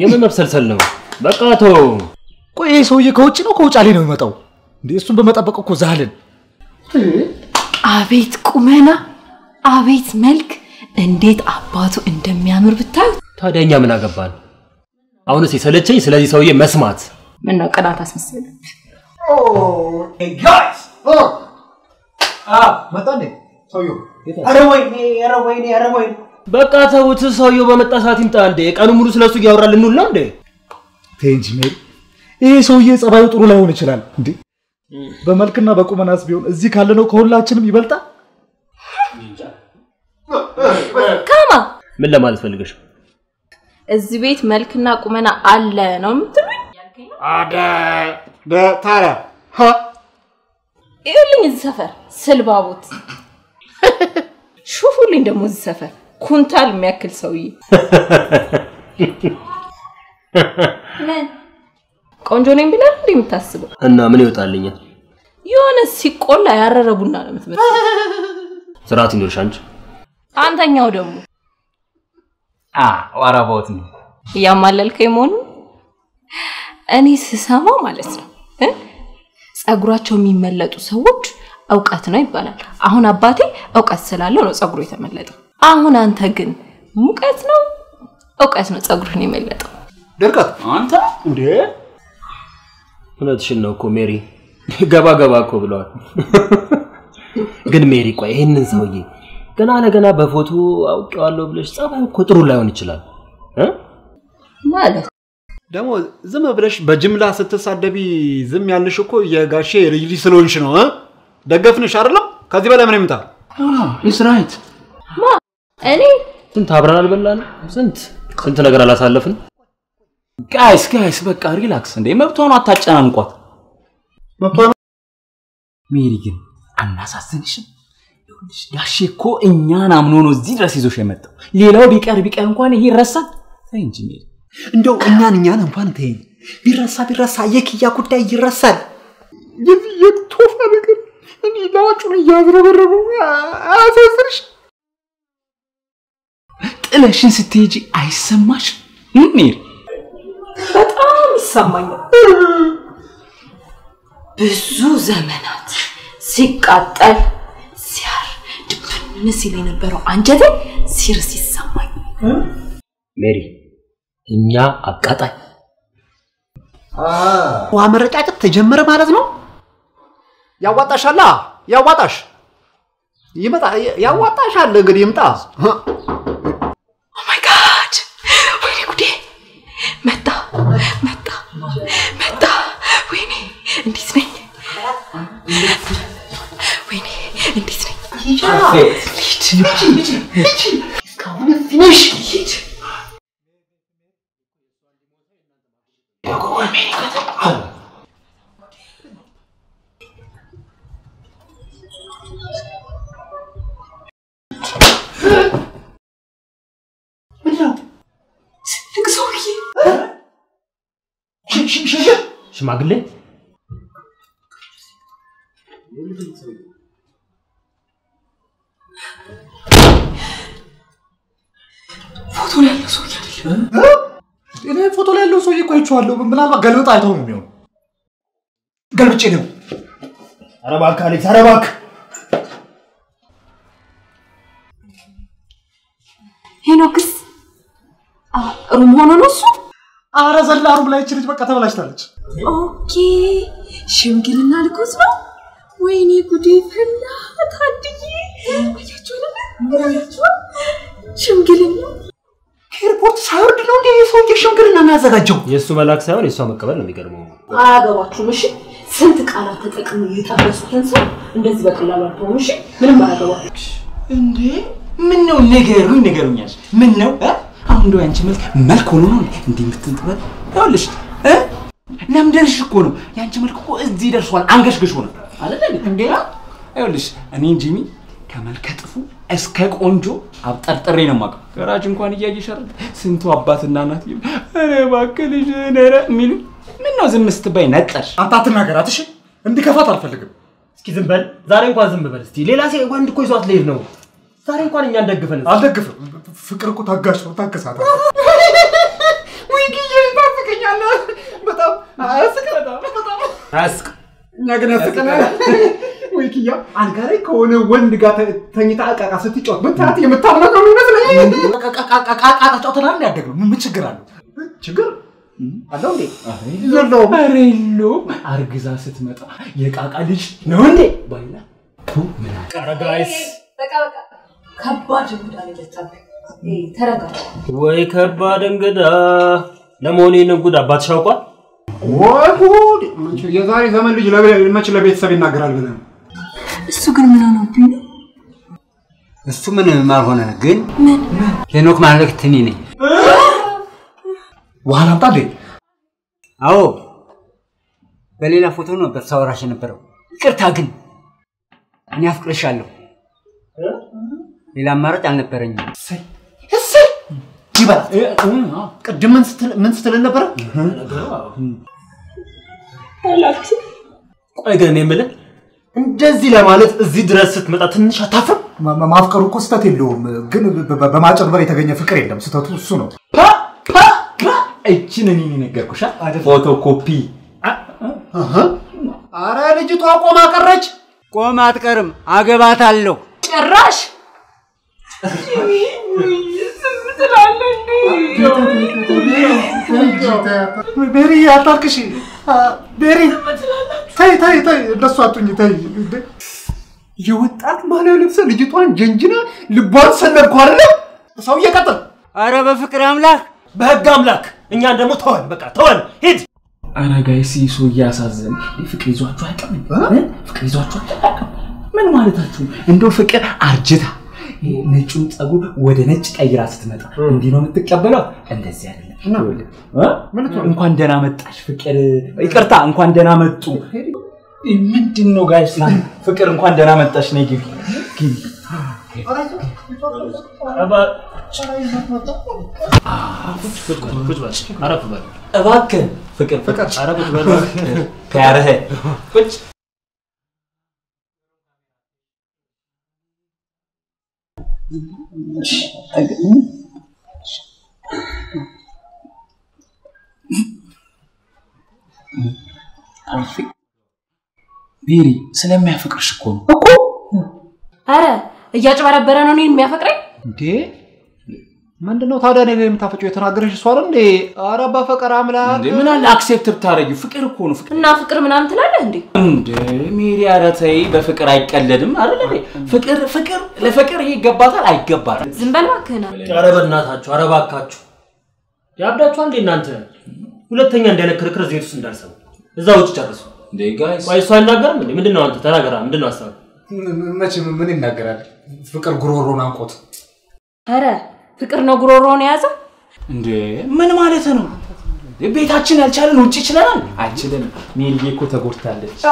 የምን መብሰልሰል ነው? በቃ ተው። ቆይ ይሄ ሰውዬ ከውጭ ነው ከውጫሌ ነው የሚመጣው? እንዴ እሱን በመጠበቅ እኮ ዛልን። አቤት ቁመና፣ አቤት መልክ፣ እንዴት አባቱ እንደሚያምር ብታዩ። ታዲያ እኛ ምን አገባን? አሁንስ የሰለቸኝ ስለዚህ ሰውዬ መስማት። ምን ነው ቅናት አስመሰለ? መጣ እንዴ ሰውዬው? ኧረ ወይኔ ኧረ ወይኔ ኧረ ወይኔ በቃ ተውት። ሰውየው በመጣ ሰዓት ይምጣ እንዴ። ቀኑ ሙሉ ስለሱ እያወራ ልንውል ነው እንዴ? ተይ እንጂ ሜሪ፣ ይሄ ሰውዬ ጸባዩ ጥሩ ላይሆን ይችላል። እንዴ በመልክና በቁመናስ ቢሆን እዚህ ካለነው ከሁላችንም ይበልጣል። ካማ ምን ለማለት ፈልገሽ? እዚህ ቤት መልክና ቁመና አለ ነው የምትሉኝ? ታዲያ ይኸውልኝ እዚህ ሰፈር ስልባቦት ሹፉልኝ ደግሞ እዚህ ሰፈር ኩንታል የሚያክል ሰውዬ ምን ቆንጆ ነኝ ብለህ እንዴ የምታስበው? እና ምን ይወጣልኛል? የሆነ ሲቆላ ያረረ ቡና ነው የምትመስለው። ስርዓት ይኖርሽ አንቺ። አንተኛው ደግሞ ዋራባውት ነው እያማለልከኝ መሆኑ እኔ ስሰማ ማለት ነው እ ጸጉራቸው የሚመለጡ ሰዎች እውቀት ነው ይባላል። አሁን አባቴ እውቀት ስላለው ነው ጸጉሩ የተመለጠው። አሁን አንተ ግን ሙቀት ነው እውቀት ነው ጸጉርህን የመለጠው። ድርቀት አንተ እንዴ እውነትሽን ነው እኮ ሜሪ። ገባ ገባ እኮ ብለዋል። ግን ሜሪ ቆይ ይህንን ሰውዬ ገና ለገና በፎቶ አውቄዋለሁ ብለሽ ጸባዩ እኮ ጥሩ ላይሆን ይችላል እ? ማለት ደግሞ ዝም ብለሽ በጅምላ ስትሳደቢ ዝም ያልሽ እኮ የጋሼ ልጅ ልጅ ስለሆንሽ ነው እ? ደገፍንሽ አይደለም ከዚህ በላይ ምን ይምጣ ኢስ ራይት ማ እኔ ስንት አብረን አልበላንም? ስንት ስንት ነገር አላሳለፍን? ጋይስ ጋይስ በቃ ሪላክስ እንዴ መብቷን አታጨናንቋት ሜሪ ግን አናሳዝንሽም ይኸውልሽ ጋሼ እኮ እኛን አምኖ ነው እዚህ ድረስ ይዞሽ የመጣው ሌላው ቢቀር ቢቀር እንኳን ይሄ ይረሳል ተይ እንጂ ሜሪ እንደው እኛን እኛን እንኳን ተይኝ ቢረሳ ቢረሳ የክያ ጉዳይ ይረሳል የዚህ የቶፋ ነገር እኔ ላጩን እያዝረበረበው አያሳዝንሽ ጥለሽን ስትሄጂ አይሰማሽ ሜሪ በጣም ይሰማኛል። ብዙ ዘመናት ሲቃጠል ሲያር ድብን ሲል የነበረው አንጀቴ ሲርስ ይሰማኝ። ሜሪ እኛ አቃጣይ ውሃ መረጫጨት ተጀመረ ማለት ነው ያዋጣሻላ ያዋጣሽ ይመጣ ያዋጣሻል እንግዲህ ይምጣ ኦ ማይ ጋድ! ወይኔ ጉዴ! መጣ መጣ መጣ! ወይኔ እንዴት ነኝ? ወይኔ እንዴት ነኝ? ትልቅ ሰውዬ ሽማግሌ ፎቶ ላይ ያለው ሰውዬ አይደለም። እኔ ፎቶ ላይ ያለው ሰውዬ እኮ አይቼዋለሁ። ምናልባት ገልብጥ አይተው ነው የሚሆነው። ገልብጬ ነው። ኧረ እባክህ አሌክስ፣ ኧረ እባክህ ሄኖክስ አ፣ ሩም ሆኖ ነው እሱ? አረ ዘላ ሩም ላይ ይቺ ልጅ በቃ ተበላሽታለች። ኦኬ ሽምግልና ልኮስ ነው። ወይኔ ጉዴ ፈላ። ታድዬ አያችሁ አይደለ? አያችሁ ሽምግልና ኤርፖርት ሳይወርድ ነው እንዴ ሰውዬ ሽምግልና የሚያዘጋጀው የእሱ መላክ ሳይሆን የእሷ መቀበል ነው የሚገርመው። አያገባችሁም። እሺ ስንት ቃላት ተጠቅሞ የጠበሱትን ሰው እንደዚህ በቀላሉ አትሆኑ። እሺ ምንም አያገባችሁ። እንዴ ምን ነው ንገሩኝ ንገሩኛል ምን ነው እ? አሁን እንደው ያንቺ መልክ መልክ ሆኖ ነው እንዲህ የምትንጥበል ይኸውልሽ እ? ለምደርሽ እኮ ነው ያንቺ መልክ እኮ እዚህ ደርሷል አንገሽግሽ ሆነ አይደል እንዴ? እንዴ ይኸውልሽ እኔን ጂሚ ከመልከ ጥፉ እስከ ቆንጆ አብጠርጥሬ ነው የማውቀው ገራጅ እንኳን እያየሽ አይደል ስንቱ አባትና እናት ይሉ ኧረ እባክህ ልጅ ኧረ የሚሉ ምን ነው ዝም ስትባይ ነጠርሽ አንተ አትናገራት እሺ። እንዲከፋት አልፈልግም። እስኪ ዝም በል ዛሬ እንኳን ዝም በል እስቲ። ሌላ ሴ ወንድ እኮ ይዟት ልሄድ ነው። ዛሬ እንኳን እኛ እንደግፈን። አልደግፍም። ፍቅር እኮ ታጋሽ ነው። ታገሳት። ወይ ግዬ አያስቅ እኛ ግን ያስቀናል። ወይ ኪያ አልጋ ላይ ከሆነ ወንድ ጋር ተ- ተኝታ እቃቃ ስትጫወት ብታት የምታምናት ነው የሚመስለኝ። ቃቃ ተጫውተናል እንደ ያደግነው ምን ምን ችግር አለው? ችግር አለው እንዴ? የለውም። ኧረ የለውም። አርግዛ ስትመጣ የቃቃ ልጅ ነው እንዴ ባይላ ቱ ምን አለ? ጋይስ በቃ በቃ ከባድ እንግዳ ነው የመጣብህ። ይሄ ተረጋጋ። ወይ ከባድ እንግዳ። ለመሆኑ ይህንን ጉድ አባትሽ ያውቋል? ወይ ጉድ! የዛሬ ዘመን ልጅ ለቤ- መች ለቤተሰብ ይናገራል ብለህ ነው? እሱ ግን ምን ሆነብኝ ነው? እሱ ምንም አልሆነ፣ ግን ሄኖክ ማለት እኔ ነኝ። ውሃ ላምጣ እንዴ? አዎ በሌላ ፎቶ ነበር ሳወራሽ የነበረው። ይቅርታ ግን እኔ አፍቅርሻለሁ። ሌላ አማራጭ አልነበረኝም። ይበላል። ቅድም ምን ስትል ምን ስትል ነበረ? ቆይ ግን እኔ የምልህ እንደዚህ ለማለት እዚህ ድረስ ስትመጣ ትንሽ አታፍርም? ማ- ማ- ማፍቀሩ እኮ ስህተት የለውም፣ ግን በ- በ- በማጭበርበር የተገኘ ፍቅር የለም። ስህተቱ እሱ ነው። እችን እኔ ነገርኩሻ ፎቶ ኮፒ አረ ልጅቷ ቆማ ቀረች። ቆም አትቀርም፣ አገባታለሁ። ጭራሽ ቤሪ አታልቅሽ። አ፣ ቤሪ ተይ ተይ ተይ፣ እንደሱ አቱኝ ተይ። እንዴ! የወጣት ባህላዊ ልብስ ልጅቷን ጀንጅና ልቧን ሰነድኩ አይደለ? ሰውዬ ቀጥል። አረ በፍቅር አምላክ በህግ አምላክ እኛን ደግሞ ተወን፣ በቃ ተወን፣ ሂድ። ኧረ ጋይስ ይህ ሰው እያሳዘን ፍቅር ይዟችሁ አያውቅም እ? ፍቅር ይዟችሁ አያውቅም ምን ማለታችሁ እንደው ፍቅር አርጅታ ይሄ ነጩን ጸጉር ወደ ነጭ ቀይራ ስትመጣ እንዲህ ነው የምትቀበለው እንደዚህ አይደለም ይኸውልህ፣ እ? እንኳን ደህና መጣሽ ፍቅር ይቅርታ እንኳን ደህና መጡ ምንድን ነው ጋይስ ፍቅር እንኳን ደህና መጣሽ ነይ ግቢ ግቢ ቁጭ በል፣ አረፍ በል። እባክህ ፍቅር ፍቅር ኧረ ቁጭ በል እባክህ። ከያረህ ቁጭ ቤሪ ስለሚያፈቅርሽ እኮ ነው አረ እያጭበረበረ ነው እኔን የሚያፈቅረኝ። እንዴ ምንድን ነው ታዲያ እኔ ላይ የምታፈጪው? የተናገረሽ እሷ አይደል እንዴ? አረ በፈቀር አምላክ እንዴ ምን አለ አክሴፕት ብታደርጊው ፍቅር እኮ ነው ፍቅር እና ፍቅር ምናምን ትላለህ እንዴ? እንዴ ሜሪ ኧረ ተይ በፍቅር አይቀለድም አይደል እንዴ ፍቅር ፍቅር ለፍቅር ይሄ ይገባታል አይገባትም ዝም በል እባክህን። ኧረ በእናታችሁ፣ ኧረ እባካችሁ ያብዳችኋል እንዴ እናንተ? ሁለተኛ እንዲህ አይነት ክርክር እዚህ ቤት ውስጥ እንዳልሰሙ እዛ ውጭ ጨርሱ። እንዴ ጋይስ ቆይ እሱ አይናገርም እንዴ? ምንድን ነው አንተ ተናገራ። ምንድን ነው ሀሳብ? መቼ ምን ይናገራል? ፍቅር ጉሮሮን አንቆት አረ ፍቅር ነው ጉሮሮውን የያዘው። እንዴ ምን ማለት ነው ቤታችን ያልቻለን ውጭ ይችለናል አይችልም ሜሪዬ እኮ ተጎድታለች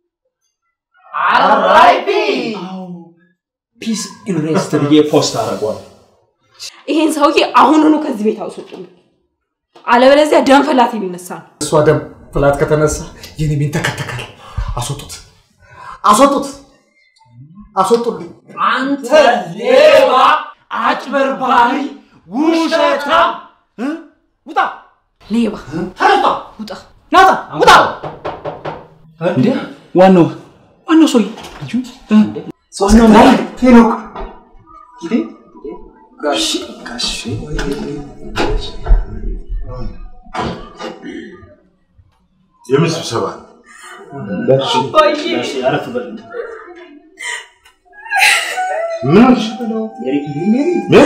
ፒስ ኢንሬስት ብዬ ፖስት አደርገዋል ይሄን ሰውዬ አሁኑኑ ከዚህ ቤት አውስጡልኝ፣ አለበለዚያ ደም ፈላት የሚነሳ ነው። እሷ ደም ፍላት ከተነሳ የኔ ቤን ተከተካል። አስወጡት፣ አስወጡት፣ አስወጡልኝ። አንተ ሌባ አጭበርባሪ ውሸታ ውጣ ሌባ ተነስታ ውጣ። ናታ ውጣ እንዴ ዋናው ዋናው ሰውዬ ልጁ ዋናው ናይ ሄኖክ የምን ስብሰባ ነው? እሺ፣ አረፍ በል። ምን ሆንሽ? ሜሪ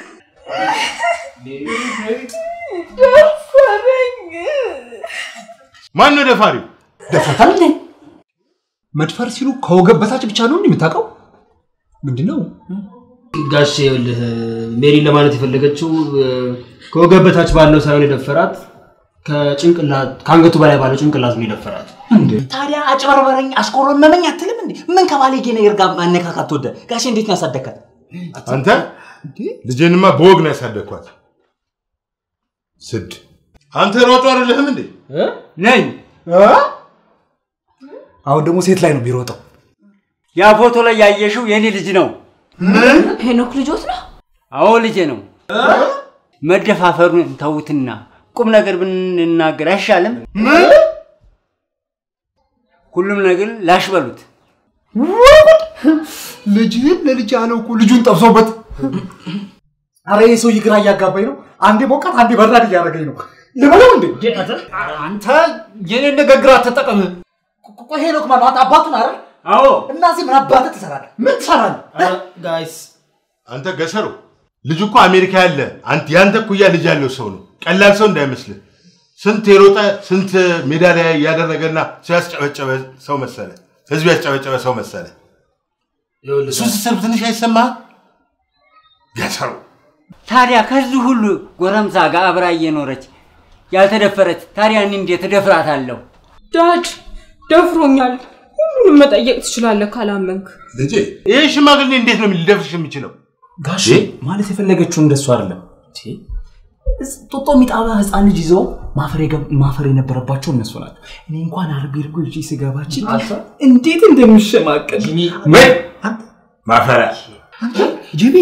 ማን ነው ደፋሪው? ደፍረታል እንዴ? መድፈር ሲሉ ከወገብ በታች ብቻ ነው እንዴ የምታውቀው? ምንድን ነው? ጋሼ ይኸውልህ ሜሪ ለማለት የፈለገችው እ፣ ከወገብ በታች ባለው ሳይሆን የደፈራት ከጭንቅላት ከአንገቱ በላይ ባለው ጭንቅላት ነው የደፈራት። ታዲያ አጭበርበረኝ አስቆረመመኝ አትልም እንዴ ምን ከባለጌ ነገር ጋር ማነካካት ወደ ጋሼ እንዴት ነው ያሳደግካት አንተ ልጄንማ በወግ ነው ያሳደግኳት። ስድ አንተ ሯጩ አይደለህም እንዴ? ነኝ። አሁን ደግሞ ሴት ላይ ነው የሚሮጠው። ያ ፎቶ ላይ ያየሽው የኔ ልጅ ነው። ሄኖክ ልጆት ነው። አዎ ልጄ ነው። መደፋፈሩን ተዉትና ቁም ነገር ብንናገር አይሻልም? ምን ሁሉም ነገር ላሽ በሉት። ልጅህን ለልጅ አለው እኮ ልጁን ጠብሶበት። አረ ይህ ሰውዬ ግራ እያጋባኝ ነው። አንዴ ሞቃት፣ አንዴ በራድ እያደረገኝ ነው። ልበለው እንዴ? አንተ የኔን ንግግር አትጠቀም። ቆይ ሄኖክ ማለት አንተ አባቱን አረ አዎ እና እዚህ ምን አባትህ ትሰራለህ? ምን ትሰራለህ? ጋይስ አንተ ገሰሩ ልጁ እኮ አሜሪካ ያለ አንተ ያንተ እኩያ ልጅ ያለው ሰው ነው። ቀላል ሰው እንዳይመስልህ። ስንት የሮጠ ስንት ሜዳሊያ ያደረገና ሰው ያስጨበጨበ ሰው መሰለ፣ ህዝብ ያስጨበጨበ ሰው መሰለ። እሱ ስትሰሩ ትንሽ አይሰማህ? ገሰሩ ታዲያ ከዚህ ሁሉ ጎረምሳ ጋር አብራ እየኖረች ያልተደፈረች ታዲያ እኔ እንዴት እደፍራታለሁ? ዳድ ደፍሮኛል። ሁሉንም መጠየቅ ትችላለህ ካላመንክ። ልጄ ይህ ሽማግሌ እንዴት ነው ሊደፍርሽ የሚችለው? ጋሼ ማለት የፈለገችው እንደሱ አይደለም። እስ- ጦጦ የሚጣባ ህፃን ልጅ ይዘው ማፈር የገብ- ማፈር የነበረባቸው እነሱ ናቸው። እኔ እንኳን አርቤ እርጎ ይዤ ስገባችን እንዴት እንደምሸማቀል ምን ማፈሪያ ጂቢ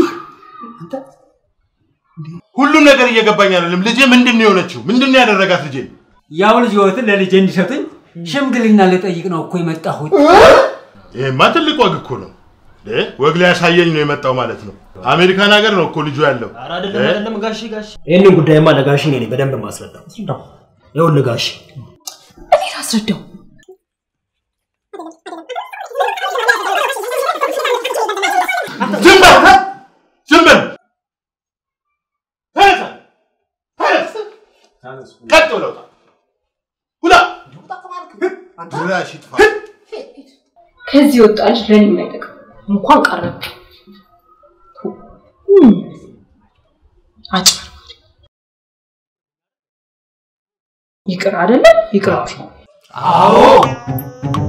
ሁሉም ነገር እየገባኝ አይደለም። ልጄ ምንድን ነው የሆነችው? ምንድን ነው ያደረጋት ልጄ? ያው ልጅ ህይወትን ለልጄ እንዲሰጡኝ ሽምግልና ልጠይቅ ነው እኮ የመጣሁት። ይሄማ ትልቅ ወግ እኮ ነው። እ? ወግ ላይ ያሳየኝ ነው የመጣው ማለት ነው። አሜሪካን ሀገር ነው እኮ ልጁ ያለው። ኧረ አይደለም አይደለም ጋሼ ጋሼ ይህንን ጉዳይማ ለጋሼ እኔ ነኝ በደንብ ማስረዳው። ይኸውልህ ጋሼ እኔ ላስረዳው። ዝም በል ዝም በል ተነሳ፣ ተነስ፣ ቀጥ ብለው ውጣ። ውጣ ድራሽ ይጥፋ። ከዚህ ወጣ ልጅ ለኔ የማይጠቅም እንኳን ቀረብ አጭበርባሪ ይቅር አይደለም ይቅር አዎ